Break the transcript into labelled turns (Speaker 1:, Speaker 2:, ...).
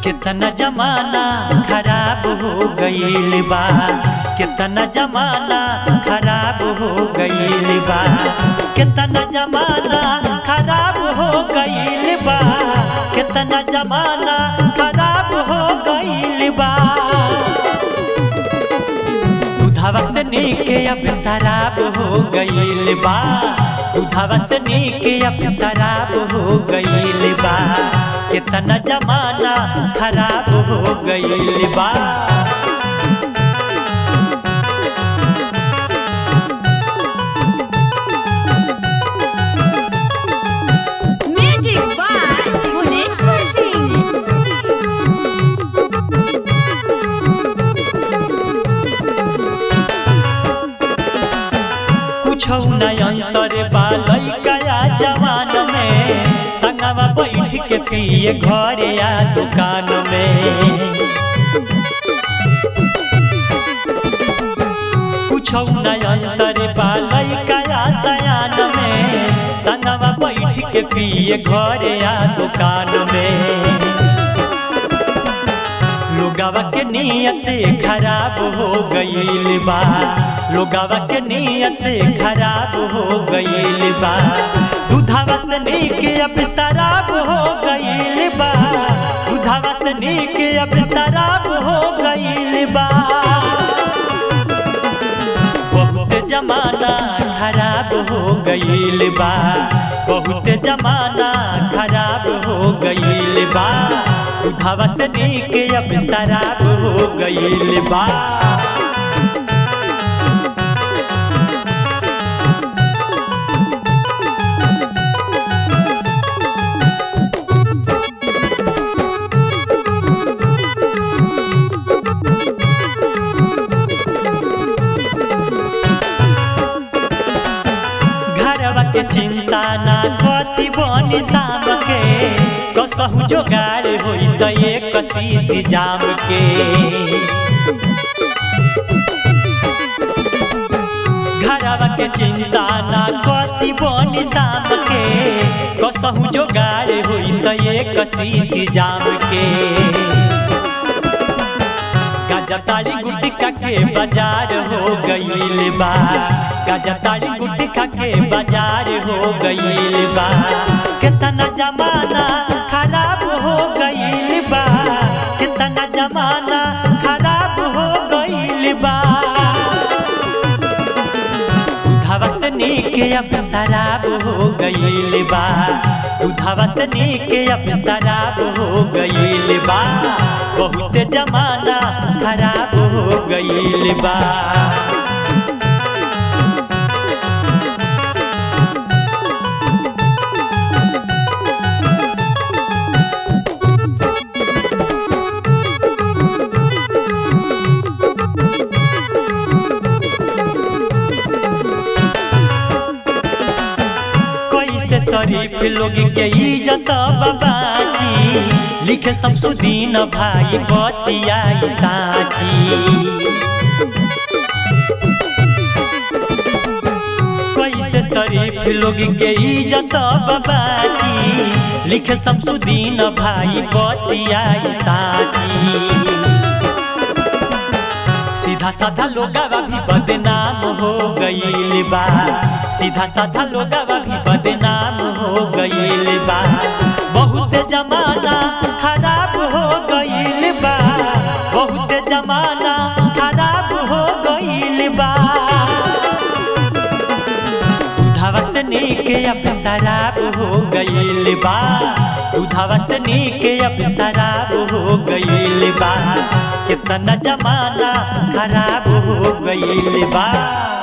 Speaker 1: कितना जमाना खराब हो गईल बा कितना जमाना खराब हो गईल बा कितना जमाना खराब हो गईल बा कितना जमाना खराब हो गईल बा दुधावा से नीके अब शराब हो गईल बा दुधावा से नीके अब शराब हो गईल बा कितना जमाना खराब हो गईल बा
Speaker 2: Music by Bhuneshwar Singh.
Speaker 1: कुछ अंतर बालई गया जवान में संगवा बैठ के पिए घर या दुकान में कुछ अंतर बालई गया सयान में संगवा बैठ के पिए घर या दुकान में लोगावा के नियत खराब हो गईल बा लोगावा के नियत खराब हो गईल बा दुधावा से नीक अब शराब हो गईल बा दुधावा से नीक अब शराब हो गईल बा बहुत जमाना खराब हो गईल बा बहुत जमाना खराब हो गईल बा दुधावा से नीक अब शराब हो गईल बा घरवा के चिंता ना कथी बनी शाम के कसहु जोगाड़ होई त एक शीश जाम के घरवा के चिंता ना कथी बनी शाम के कसहु जोगाड़ होई त एक शीश जाम के गजताड़ी गुटका के बाजार हो गईल बा गजताड़ी गुटका के बाजार हो गईल बा कितना जमाना खराब हो गईल बा कितना जमाना खराब हो गईल बा दुधावा से नीक अब शराब हो गईल बा दुधावा से नीक अब शराब हो गईल बा बहुत जमाना खराब हो गईल बा कैसे शरीफ लोग के इज्जत बाबाजी लिखे शमसुद्दीन भाई बतियाई साची कैसे शरीफ लोग के इज्जत बाबाजी लिखे शमसुद्दीन भाई बतियाई साची सीधा साधा लोगावा भी बदनाम हो गईल बा सीधा साधा लोगावा भी बदनाम हो गईल बा बहुत जमाना खराब हो गईल बा बहुत जमाना खराब हो गईल बा दुधावा से नीक अब शराब हो गईल बा दुधावा से नीक अब शराब हो गईल बा कितना जमाना खराब हो गईल बा